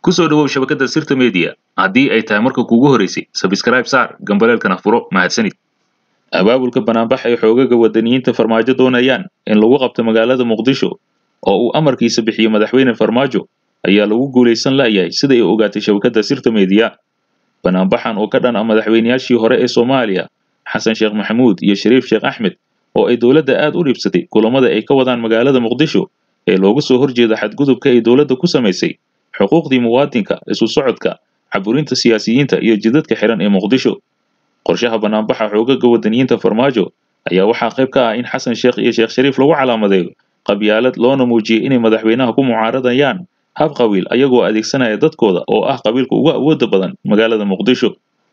ku soo dhowow shabakadda sirta media haddii ay tahay marka kuugu horeysay sabskraib saar gambaleelkana furo mahadsanid abaabulka banaanbax ay xoogaga wadaniyiinta farmaajo doonayaan in lagu qabto magaalada muqdisho oo uu amarkiisa bixiyo madaxweyne farmaajo ayaa lagu guulaysan la'yahay sida ay ogaatay shabakadda sirta media banaanbaxan oo ka dhan ah madaxweynayaashii hore ee soomaaliya xasan sheekh maxamuud iyo shariif sheekh axmed oo ay dowladda aad u dhiibsatay kulamada ay ka wadaan magaalada muqdisho ee looga soo horjeeda xadgudubka ay dowladda ku samaysay xuquuqdii muwaadinka isu socodka caburinta siyaasiyiinta iyo jidadka xiran ee muqdisho qorshaha banaanbaxa xoogaga wadaniyiinta farmaajo ayaa waxaa qayb ka ah in xasan sheekh iyo sheekh shariif lagu calaamadeeyo qabyaalad loona muujiyey inay madaxweynaha ku mucaaradayaan hab qabiil ayagoo adeegsanaya dadkooda oo ah qabiilka ugu awooda badan magaalada muqdisho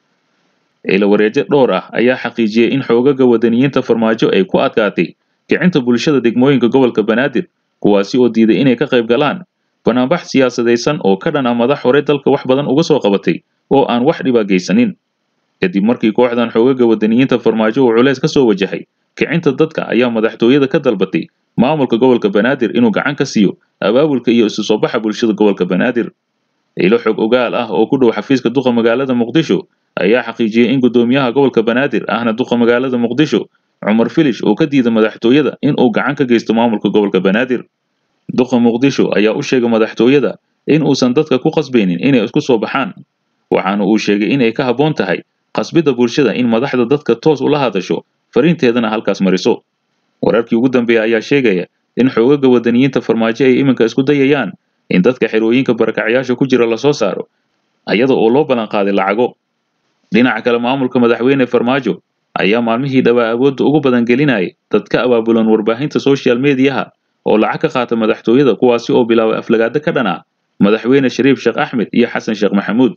ciilawareejo dhowr ah ayaa xaqiijiyey in xoogaga wadaniyiinta farmaajo ay ku adkaatay kicinta bulshada degmooyinka gobolka banaadir kuwaasi oo diiday inay ka qayb galaan banaanbax siyaasadaysan oo ka dhan ah madax hore dalka wax badan uga soo qabatay oo aan wax dhiba geysanin kadib markii kooxdan xoogaga wadaniyiinta farmaajo uu culays ka soo wajahay kicinta dadka ayaa madaxtooyada ka dalbatay maamulka gobolka banaadir inuu gacan ka siiyo abaabulka iyo isu soo baxa bulshada gobolka banaadir ilo xog ogaal ah oo ku dhow xafiiska duqa magaalada muqdisho ayaa xaqiijiyey in guddoomiyaha gobolka banaadir ahna duqa magaalada muqdisho cumar filish oo ka diida madaxtooyada in uu gacan ka geysto maamulka gobolka banaadir duqa muqdisho ayaa u sheegay madaxtooyada in uusan dadka ku qasbaynin inay isku soo baxaan waxaana uu sheegay in ay ka habboon tahay qasbidda bulshada in madaxda dadka toos ula hadasho fariinteedana halkaas mariso wararkii ugu dambeeya ayaa sheegaya in xoogaga wadaniyiinta farmaajo ay iminka isku dayayaan in dadka xerooyinka barakacyaasha ku jira lasoo saaro ayada oo loo ballan qaaday lacago dhinaca kale maamulka madaxweyne farmaajo ayaa maalmihii dhawaa awoodda ugu badan gelinayay dad ka abaabulan warbaahinta social mediyaha oo lacag ka qaata madaxtooyada kuwaasi oo bilaabay aflagaado ka dhan ah madaxweyne shariif sheekh axmed iyo xasan sheekh maxamuud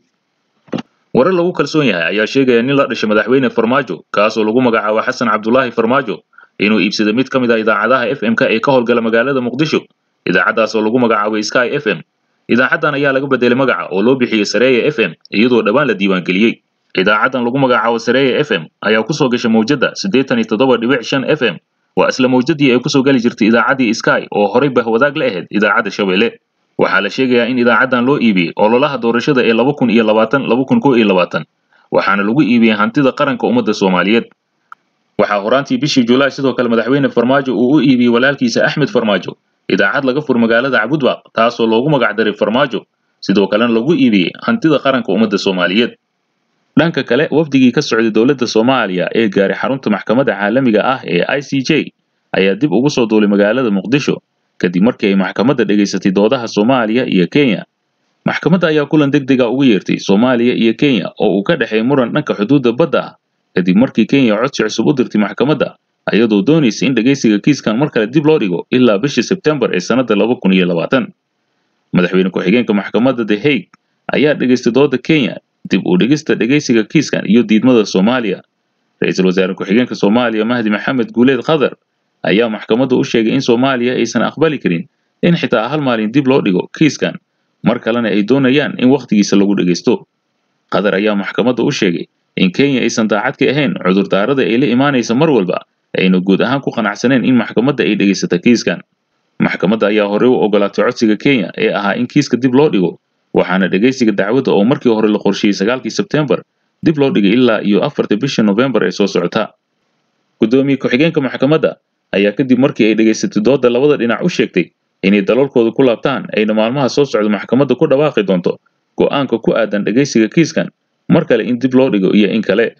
warar lagu kalsoon yahay ayaa sheegaya nin la dhashay madaxweyne farmaajo kaasoo lagu magacaabo xasan cabdulaahi farmaajo inuu iibsaday mid ka mid ah idaacadaha f m-ka ee ka howlgala magaalada muqdisho idaacaddaas oo lagu magacaabay sky f m idaacaddan ayaa laga bedelay magaca oo loo bixiyey sareeya f m iyadoo dhowaan la diiwaangeliyey idaacaddan lagu magacaabo sareeya f m ayaa kusoo gashay mawjadda siddeetan iyo toddoba dhibic shan f m waa isla mawjadii ay kusoo geli jirtay idaacaddii sky oo horay bahwadaag la ahayd idaacadda shabeelle waxaa la sheegayaa in idaacaddan loo iibiyey ololaha doorashada ee laba kun iyo labaatan laba kun kow iyo labaatan waxaana lagu iibiyey hantida qaranka ummadda soomaaliyeed waxaa horaantii bishii julaay sidoo kale madaxweyne farmaajo uu u iibiyey walaalkiisa axmed farmaajo idaacad laga fur magaalada cabudbaaq taasoo loogu magacdaray farmaajo sidoo kalena lagu iibiyey hantida qaranka ummadda soomaaliyeed dhanka kale wafdigii ka socday dowladda soomaaliya ee gaaray xarunta maxkamadda caalamiga ah ee i c j ayaa dib ugu soo duulay magaalada muqdisho kadib markii ay maxkamadda dhegaysatay doodaha soomaaliya iyo kenya maxkamadda ayaa kulan deg dega ugu yeertay soomaaliya iyo kenya oo uu ka dhexeey muran dhanka xuduudda badda ah kadib markii kenya codsi cusub u dirtay maxkamadda ayadoo doonaysa in dhegaysiga kiiskan mar kale dib loo dhigo ilaa bishii sebtembar ee sannadda laba kun iyo labaatan madaxweyne ku-xigeenka maxkamadda the hague ayaa dhegaystay dooda kenya dib u dhigista dhegaysiga kiiskan iyo diidmada soomaaliya ra-iisul wasaare ku-xigeenka soomaaliya mahdi maxamed guuleed khadar ayaa maxkamadda u sheegay in soomaaliya aysan aqbali karin in xitaa hal maalin dib loo dhigo kiiskan mar kalena ay doonayaan in wakhtigiisa lagu dhegaysto qatar ayaa maxkamadda u sheegay in kenya aysan daacad ka ahayn cudurdaarada ay la imaanaysa mar walba ayna guud ahaan ku qanacsaneen in maxkamadda ay dhegaysata kiiskan maxkamadda ayaa horey u ogolaatay codsiga kenya ee ahaa in kiiska dib loo dhigo waxaana dhegaysiga dacwadda oo markii hore la qorsheeyey sagaalkii sebtembar dib loo dhigay ilaa iyo afarta bishii nofembar ee soo socota guddoomiye ku-xigeenka maxkamadda ayaa kadib markii ay dhegaysatay doodda labada dhinac u sheegtay inay dalalkooda ku laabtaan ayna maalmaha soo socda maxkamadda ku dhawaaqi doonto go'aanka ku aadan dhegaysiga kiiskan mar kale in dib loo dhigo iyo in kale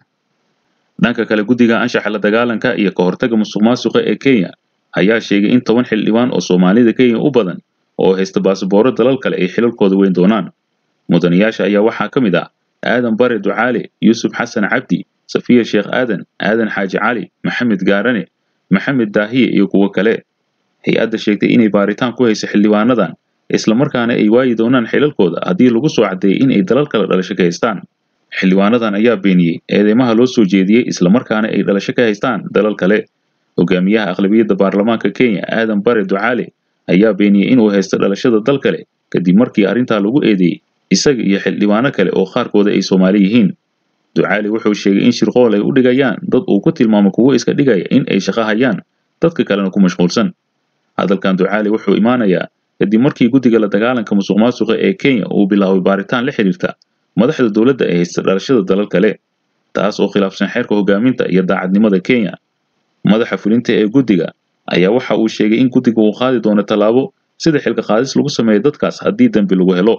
dhanka kale guddiga anshaxa la dagaalanka iyo ka hortagga musuqmaasuqa ee kenya ayaa sheegay in toban xildhibaan oo soomaalida kenya u badan oo haysta baasbooro dalal kale ay xilalkooda weyn doonaan mudanayaasha ayaa waxaa ka mid ah aadan bare ducaale yuusuf xasan cabdi safiya sheekh aadan aadan xaaji cali maxamed gaarane maxamed daahiye iyo kuwo kale hay-adda sheegtay inay baaritaan ku hayso xildhibaanadan islamarkaana ay waayi doonaan xilalkooda haddii lagu soo caddeeyey in ay dalal kale dhalasho ka haystaan xildhibaanadan ayaa beeniyey eedeymaha loo soo jeediyey islamarkaana ay dhalasho ka haystaan dalal kale hogaamiyaha aqlabiyadda baarlamaanka kenya aadan bare ducaale ayaa beeniyey inuu haysto dhalashada dal kale kadib markii arrintaa lagu eedeeyey isaga iyo xildhibaano kale oo qaarkooda ay soomaali yihiin ducaale wuxuu sheegay in shirqool ay u dhigayaan dad uu ku tilmaamo kuwo iska dhigaya in ay shaqo hayaan dadka kalena ku mashquulsan hadalkan ducaale wuxuu imaanayaa kadib markii guddiga la dagaalanka musuqmaasuqa ee kenya uu bilaabay baaritaan la xiriirta madaxda dowladda ee haysta dhalashada dalal kale taas oo khilaafsan xeerka hogaaminta iyo daacadnimada kenya madaxa fulinta ee guddiga ayaa waxa uu sheegay in guddiga uu qaadi doono tallaabo sida xilka qaadis lagu sameeyo dadkaas haddii dembi lagu helo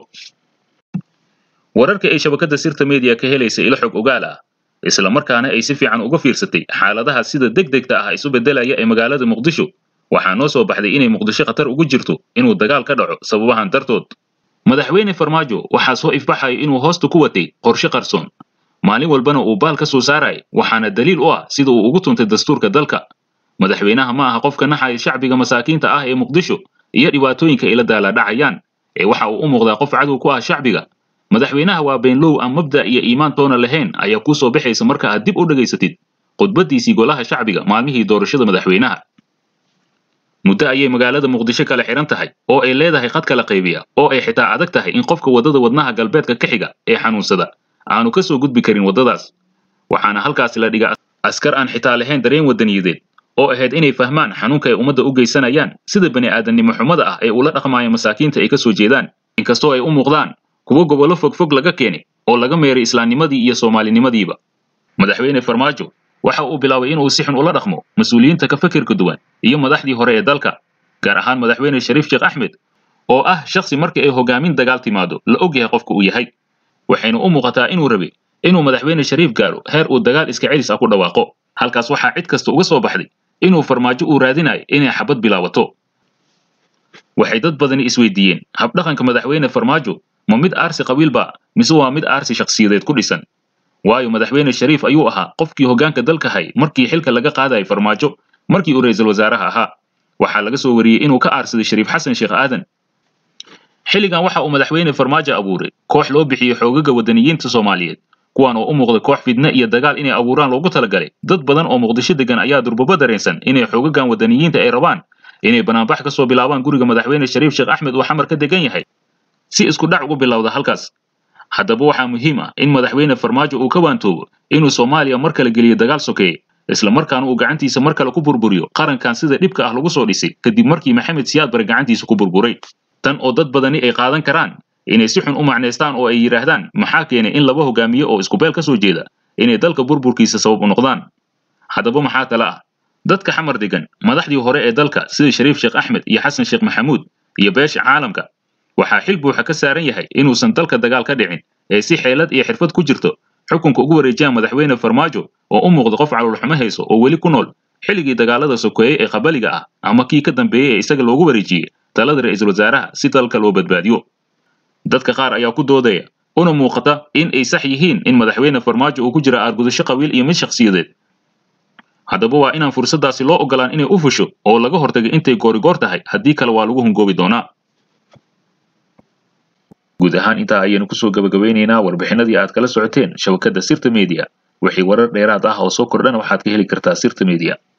wararka ay shabakadda sirta media ka helaysa ilo xog ogaal ah isla markaana ay si fiican uga fiirsatay xaaladaha sida degdegta ah isu beddelaya ee magaalada muqdisho waxaa noo soo baxday inay muqdisho khatar ugu jirto inuu dagaal ka dhaco sababahan dartood madaxweyne farmaajo waxaa soo ifbaxaya inuu hoosta ku watay qorshe qarsoon maalin walbana uu baal ka soo saaraya waxaana daliil u ah sida uu ugu tuntay dastuurka dalka madaxweynaha ma aha qofka naxaya shacbiga masaakiinta ah ee muqdisho iyo dhibaatooyinka ay la daalaadhacayaan ee waxa uu u muuqdaa qof cadow ku ah shacbiga madaxweynaha waa beenlow aan mabda iyo iimaan toona lahayn ayaa kuu soo baxaysa marka aad dib u dhegaysatid khudbaddiisii golaha shacbiga maalmihii doorashada madaxweynaha muddo ayay magaalada muqdisho kala xihan tahay oo ay leedahay khad kala qaybiya oo ay xitaa adag tahay in qofka waddada wadnaha galbeedka ka xiga ee xanuunsada aanu ka soo gudbi karin waddadaas waxaana halkaasi la dhiga askar aan xitaa lahayn dareen waddaniyadeed oo ahayd inay fahmaan xanuunka ay ummadda u geysanayaan sida bani aadamnimo xumada ah ee ula dhaqmaaya masaakiinta ay ka soo jeedaan inkastoo ay u muuqdaan kuwo gobollo fogfog laga keenay oo laga meeray islaamnimadii iyo soomaalinimadiiba madaxweyne farmaajo waxa uu bilaabay inuu si xun ula dhaqmo mas-uuliyiinta ka fikirka duwan iyo madaxdii hore ee dalka gaar ahaan madaxweyne shariif sheekh axmed oo ah shakhsi marka ay hogaamin dagaal timaado la og yahay qofka uu yahay waxayna u muuqataa inuu rabay inuu madaxweyne shariif gaaro heer uu dagaal iska celis ah ku dhawaaqo halkaas waxaa cid kasta uga soo baxday inuu farmaajo uu raadinayo inay xabad bilaabato waxay dad badani isweydiiyeen habdhaqanka madaxweyne farmaajo ma mid aarsi qabiilba mise waa mid aarsi shakhsiyadeed ku dhisan waayo madaxweyne shariif ayuu ahaa qofkii hoggaanka dalka hay markii xilka laga qaadayay farmaajo markii uu ra'iisul wasaaraha ahaa waxaa laga soo wariyey inuu ka aarsaday shariif xasan sheekh aadan xilligan waxa uu madaxweyne farmaajo abuuray koox loo bixiyey xoogaga waddaniyiinta soomaaliyeed kuwaan oo u muuqday koox fidne iyo dagaal inay abuuraan loogu talagalay dad badan oo muqdisho degan ayaa durbaba dareensan inay xoogagan waddaniyiinta ay rabaan inay banaanbax ka soo bilaabaan guriga madaxweyne shariif sheekh axmed uu xamar ka degan yahay si isku dhac ugu bilowda halkaas haddaba waxaa muhiim ah in madaxweyne farmaajo uu ka waantoobo inuu soomaaliya mar kale geliyo dagaal sokeeye isla markaana uu gacantiisa mar kale ku burburiyo qarankan sida dhibka ah lagu soo dhisay kadib markii maxamed siyaad bare gacantiisa ku burburay tan oo dad badani ay qaadan karaan inay si xun u macnaystaan oo ay yidhaahdaan maxaa keenay in laba hogaamiye oo isku beel ka soo jeeda inay dalka burburkiisa sabab u noqdaan haddaba maxaa kale ah dadka xamar degan madaxdii hore ee dalka sida shariif sheekh axmed iyo xasan sheekh maxamuud iyo beesha caalamka waxaa xil buuxa ka saaran yahay inuusan dalka dagaal ka dhicin ee si xeelad iyo xirfad ku jirto xukunka ugu wareejiyaan madaxweyne farmaajo oo u muuqda qof caloolxumo hayso oo weli ku nool xilligii dagaalada sokeeye ee qabaliga ah ama kii ka dambeeyey ee isaga loogu wareejiyey talada ra'iisul wasaaraha si dalka loo badbaadiyo dadka qaar ayaa ku doodaya una muuqata in ay sax yihiin in madaxweyne farmaajo uu ku jira aargudasho qabiil iyo mid shakhsiyadeed haddaba waa inaan fursaddaasi loo ogolaan inay u fusho oo laga hortagay intay goorigoor tahay haddii kale waa lagu hungoobi doonaa guud ahaan intaa ayaynu kusoo gabagabeynaynaa warbixinadii aad kala socoteen shabakadda sirta media wixii warar dheeraad ah oo soo kordhana waxaad ka heli kartaa sirta media